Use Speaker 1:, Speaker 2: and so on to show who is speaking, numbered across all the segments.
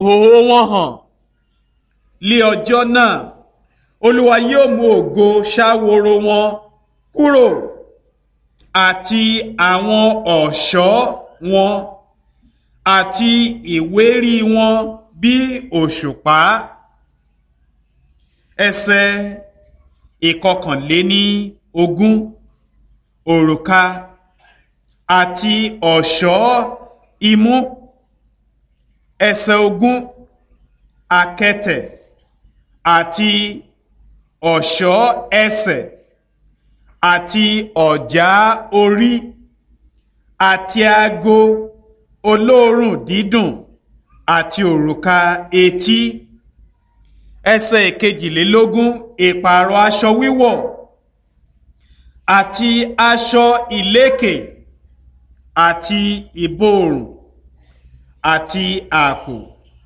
Speaker 1: òhò wọn hàn lé ọjọ́ náà olúwa yóò mú ògo ṣáworo wọn kúrò àti àwọn ọ̀ṣọ́ wọn àti ìwérí wọn bí òṣùpá ẹsẹ̀ ìkọkànléní ogún òrùka àti ọ̀ṣọ́ imú ẹsẹ̀ ogún akẹtẹ̀ àti ọ̀ṣọ́ ẹsẹ̀ àti ọ̀já orí àti ago olóòórùn dídùn àti òrùka etí ẹsẹ̀ ìkejìlélógún ìpààrọ̀ aṣọ wíwọ̀ àti aṣọ ìlékè àti ìborùn àti àpò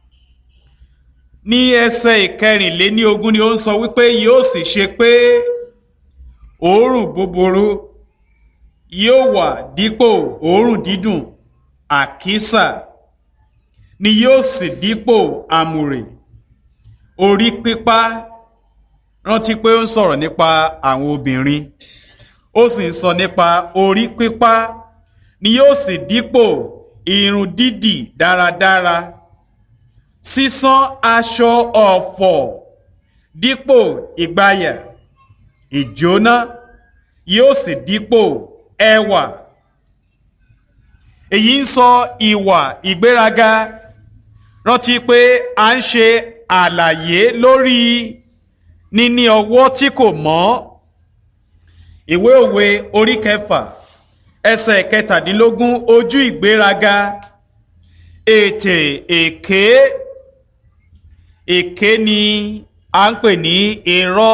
Speaker 1: ní ẹsẹ̀ ìkẹrìnléní ogún ni ó ń sọ wípé yóò sì ṣe pé òórùn búburú yóò wà dípò òórùn dídùn àkísà ni yóò sì dípò àmùrè orí pípá rántí pé ó ń sọ̀rọ̀ nípa àwọn obìnrin ó sì ń sọ nípa orí pípá ni yóò sì dípò irun dídì dáradára sísán aṣọ ọ̀fọ̀ dípò ìgbàyà ìjóná yóò sì dípò ẹwà èyí ń sọ ìwà ìgbéraga rántí pé à ń ṣe àlàyé lórí níní ọwọ́ tí kò mọ́ ìwé òwe orí kẹfà ẹsẹ̀ kẹtàdínlógún ojú ìgbéraga ètè èké èké ni à ń pè ní irọ́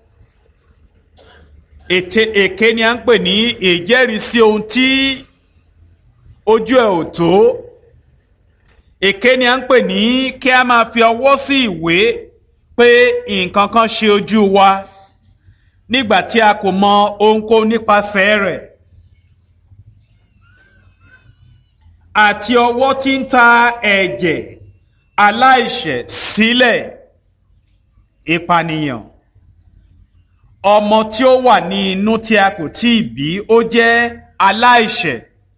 Speaker 1: ètè èké ni à ń pè ní ìjẹ́rìísí ohun tí ojú ẹ̀ ò tó èké ni à ń pè ní kí a máa fi ọwọ́ sí ìwé pé nǹkan kan ṣe ojú wa nígbà tí a kò mọ ohunkóhun nípasẹ̀ rẹ̀ àti ọwọ́ tí ń ta ẹ̀jẹ̀ aláìṣẹ̀ sílẹ̀ ìpànìyàn ọmọ tí ó wà ní inú tí a kò tí ì bí ó jẹ́ aláìṣẹ̀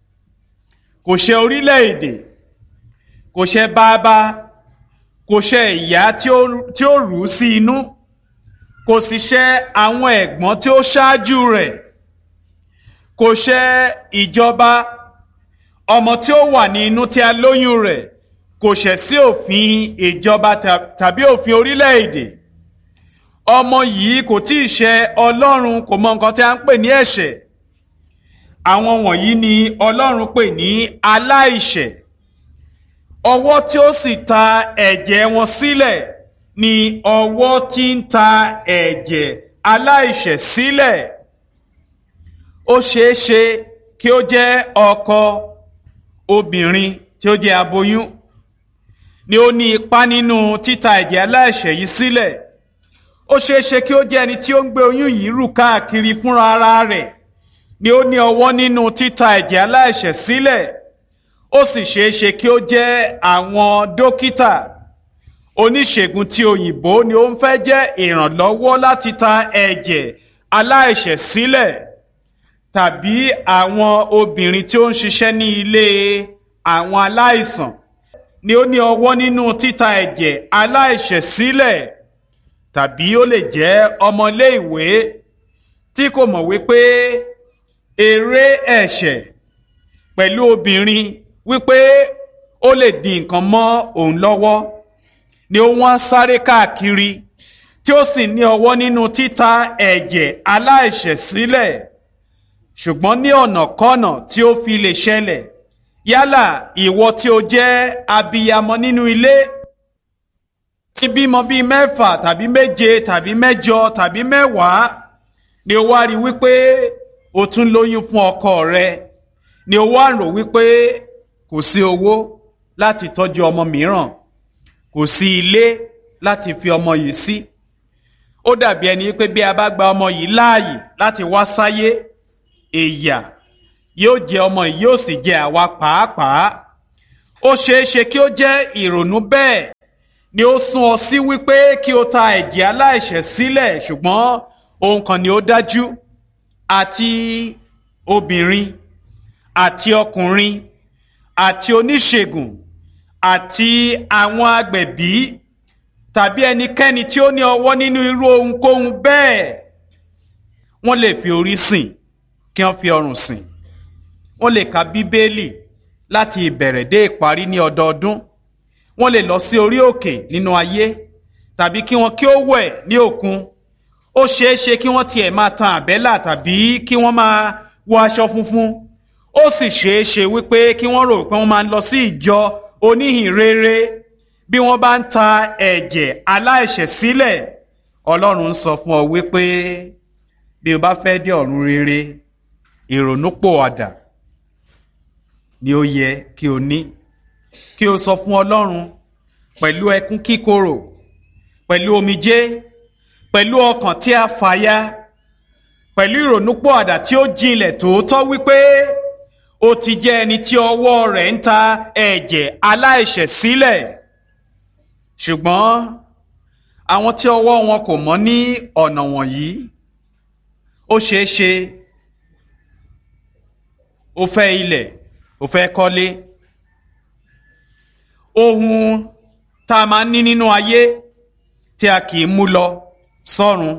Speaker 1: kò ṣe orílẹ̀-èdè kò ṣe bàbá kò ṣe ìyá tí ó rù ú sí inú kò sì ṣe àwọn ẹ̀gbọ́n tí ó ṣáájú rẹ̀ kò ṣe ìjọba ọmọ tí ó wà ní inú tí a lóyún rẹ̀ kò ṣẹ̀ sí òfin ìjọba tàbí òfin orílẹ̀-èdè ọmọ yìí kò tí ì ṣe ọlọ́run kò mọ nǹkan tí a ń pè ní ẹ̀ṣẹ̀ àwọn wọ̀nyí ni ọlọ́run pè ní aláìṣẹ̀ ọwọ́ tí ó sì ta ẹ̀jẹ̀ wọn sílẹ̀ ni ọwọ́ tí ń ta ẹ̀jẹ̀ aláìṣẹ̀ sílẹ̀ ó ṣeé ṣe kí ó jẹ́ ọkọ obìnrin tí ó jẹ́ aboyún ni ó ní ipá nínú títa ẹ̀jẹ̀ aláìṣẹ̀ yìí sílẹ̀ ó ṣeé ṣe kí ó jẹ́ ẹni tí ó ń gbé oyún yìí rù káàkiri fúnra ara rẹ̀ ni ó ní ọwọ́ nínú títa ẹ̀jẹ̀ aláìṣẹ̀ sílẹ̀ ó sì ṣeé ṣe kí ó jẹ́ àwọn dókítà oníṣègùn tí òyìnbó ni ó ń fẹ́ jẹ́ ìrànlọ́wọ́ láti ta ẹ̀jẹ̀ aláìṣẹ̀ sílẹ̀ tàbí àwọn obìnrin tí ó ń ṣiṣẹ́ ní ilé àwọn aláìsàn ni ó ní ọwọ́ nínú títa ẹ̀jẹ̀ aláìṣẹ̀ sílẹ̀ tàbí ó lè jẹ́ ọmọléèwé tí kò mọ̀ wípé eré ẹ̀ṣẹ̀ pẹ̀lú obìnrin wípé ó lè di nǹkan mọ́ òun lọ́wọ́ ni ó wọ́n sáré káàkiri tí ó sì ní ọwọ́ nínú títa ẹ̀jẹ̀ aláìṣẹ̀ sílẹ̀ ṣùgbọ́n ní ọ̀nàkọ́nà tí ó fi lè ṣẹlẹ̀ yálà ìwọ tí o jẹ́ abiyamọ nínú ilé tí bímọ bíi mẹ́fà tàbí méje tàbí mẹ́jọ tàbí mẹ́wàá ni o wá rí wípé o tún lóyún fún ọkọ rẹ ni o wá rò wípé kò sí owó láti tọ́jú ọmọ mìíràn kò sí ilé láti fi ọmọ yìí sí ó dàbí ẹni pé bí a bá gba ọmọ yìí láàyè láti wá sáyé èyà yóò jẹ ọmọ yìí yóò sì jẹ àwa pàápàá ó ṣeé ṣe kí ó jẹ́ ìrònú bẹ́ẹ̀ ni ó sún ọ sí wípé kí o ta ẹ̀jẹ̀ aláìṣẹ̀ sílẹ̀ ṣùgbọ́n ohun kan ni ó dájú àti obìnrin àti ọkùnrin àti oníṣègùn àti àwọn agbẹ̀bí tàbí ẹnikẹ́ni tí ó ní ọwọ́ nínú irú ohunkóhun bẹ́ẹ̀ wọ́n lè fi orí sìn kí wọ́n fi ọrùn sìn wọ́n lè ka bíbélì láti ìbẹ̀rẹ̀ dé ìparí ní ọdọọdún wọ́n lè lọ sí orí òkè nínú ayé tàbí kí wọ́n kí ó wẹ̀ ní òkun ó ṣeé ṣe kí wọ́n tiẹ̀ máa tan àbẹ́là tàbí kí wọ́n máa wọ aṣọ funfun ó sì ṣeé ṣe wípé kí wọ́n rò pé wọ́n máa ń lọ sí ìjọ oníhìn rere bí wọ́n bá ń ta ẹ̀jẹ̀ aláìṣẹ̀ sílẹ̀ ọlọ́run ń sọ fún ọ wípé bí o bá fẹ́ dé ọ̀run rere ìrònúpòwàdà ni ó yẹ kí o ní kí o sọ fún ọlọ́run pẹ̀lú ẹkún kíkorò pẹ̀lú omijé pẹ̀lú ọkàn tí a fàya pẹ̀lú ìrònúpòwàdà tí ó jinlẹ̀ tòótọ́ wípé ó ti jẹ́ ẹni tí ọwọ́ rẹ̀ ń ta ẹ̀jẹ̀ aláìṣẹ̀ sílẹ̀ ṣùgbọ́n àwọn tí ọwọ́ wọn kò mọ́ ní ọ̀nà wọ̀nyí ó ṣeé ṣe ó fẹ́ ilẹ̀ ó fẹ́ kọ́lé ohun tá a máa ń ní nínú ayé tí a kì í mú lọ sọ́run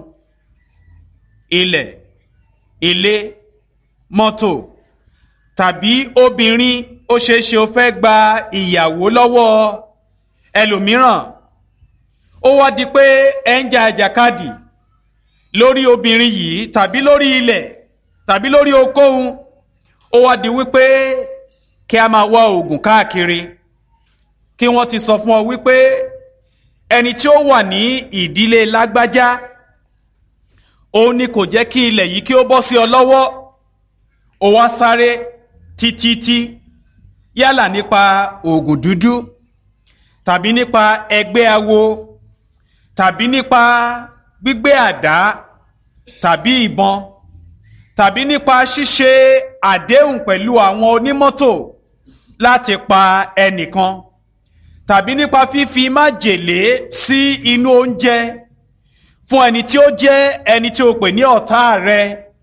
Speaker 1: ilẹ̀ ilé mọ́tò tàbí obìnrin ó ṣeé ṣe ó fẹ́ gba ìyàwó lọ́wọ́ ẹlòmíràn ó wá di pé ẹ ń jà àjàkadì lórí obìnrin yìí tàbí lórí ilẹ̀ tàbí lórí okòhun ó wá di wípé kí a máa wá oògùn káàkiri kí wọ́n ti sọ fún ọ wípé ẹni tí ó wà ní ìdílé lágbájá òun ni kò jẹ́ kí ilẹ̀ yìí kí ó bọ́ sí ọ lọ́wọ́ ó wá sáré títítí yálà nípa oògùn dúdú tàbí nípa ẹgbẹ́ awo tàbí nípa gbígbé àdá tàbí ìbọn tàbí nípa ṣíṣe àdéhùn pẹ̀lú àwọn onímọ́tò láti pa ẹnìkan tàbí nípa fífi májèlé sí inú oúnjẹ fún ẹni tí ó jẹ́ ẹni tí o pè ní ọ̀tá rẹ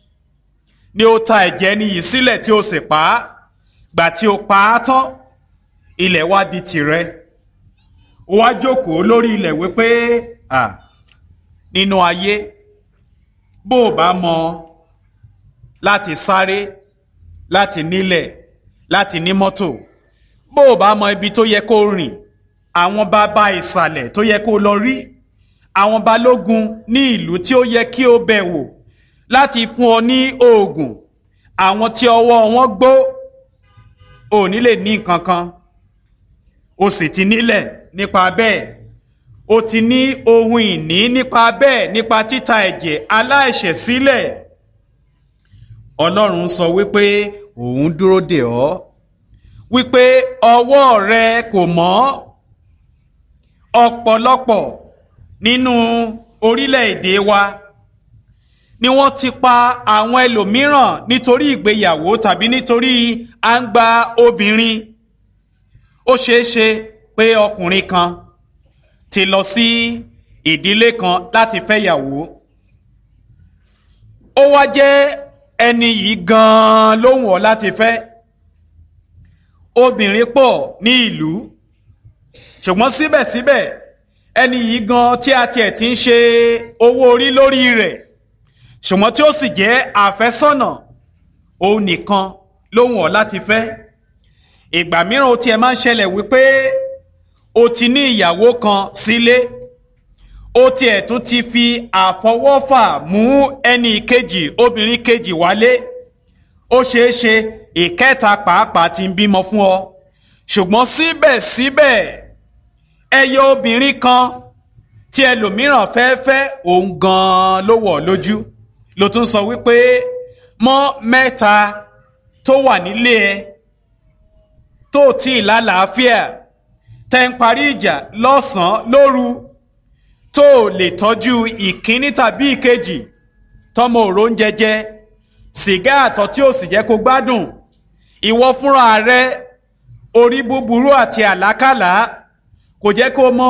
Speaker 1: ni ó ta ẹ̀jẹ̀ ẹni yìí sílẹ̀ tí o sì pa á gbà tí o pa á tán ilẹ̀ wá di tìrẹ ó wá jókòó lórí ilẹ̀ wípé à nínú ayé bó o bá mọ láti sáré láti nílẹ̀ láti ní mọ́tò bó o bá mọ ibi tó yẹ kó rìn àwọn bàbá ìsàlẹ̀ tó yẹ kó lọ rí àwọn balógun ní ìlú tí ó yẹ kí o bẹ̀ wò láti fún ọ ní oògùn àwọn tí ọwọ́ wọn gbó ò ní lè ní nǹkan kan o sì ti nílẹ̀ nípa bẹ́ẹ̀ o ti ní ohun ìní nípa bẹ́ẹ̀ nípa títa ẹ̀jẹ̀ aláìṣẹ̀ sílẹ̀ ọlọ́run sọ wípé òun dúró dè ọ́ wípé ọwọ́ rẹ kò mọ́ ọ̀pọ̀lọpọ̀ nínú orílẹ̀-èdè wa ni wọ́n ti pa àwọn ẹlòmíràn nítorí ìgbéyàwó tàbí nítorí à ń gba obìnrin ó ṣeé ṣe pé ọkùnrin kan ti lọ sí ìdílé kan láti fẹ́yàwó ó wá jẹ́ ẹni yìí gan-an ló wù ọ́ láti fẹ́ obìnrin pọ̀ ní ìlú ṣùgbọ́n síbẹ̀síbẹ̀ ẹni yìí gan tí a tiẹ̀ ti ń ṣe owó orí lórí rẹ̀ ṣùgbọ́n tí ó sì jẹ́ àfẹ́sọ́nà òun nìkan ló wù ọ́ láti fẹ́ ìgbà mìíràn ó tiẹ̀ máa ń ṣẹlẹ̀ wípé o ti ní ìyàwó kan sílé ó tiẹ̀ tún ti fi àfọwọ́fà mú ẹnì kejì obìnrin kejì wálé ó ṣeé ṣe ìkẹta pàápàá ti ń bímọ fún ọ ṣùgbọ́n síbẹ̀síbẹ̀ ẹyọ obìnrin kan tí ẹlòmíràn fẹ́ fẹ́ òun gan-an ló wọ̀ lójú ló tún sọ wípé mọ́ mẹ́ta tó wà nílé ẹ tó tí ì lálàáfíà tẹ́ ń parí ìjà lọ́sàn-án lóru tó lè tọ́jú ìkíní tàbí ìkejì tọmọ òró ń jẹjẹ sìgá àtọ̀ tí ó sì jẹ́ kó gbádùn ìwọ fúnra rẹ orí búburú àti àlákàlà kò jẹ́ kó mọ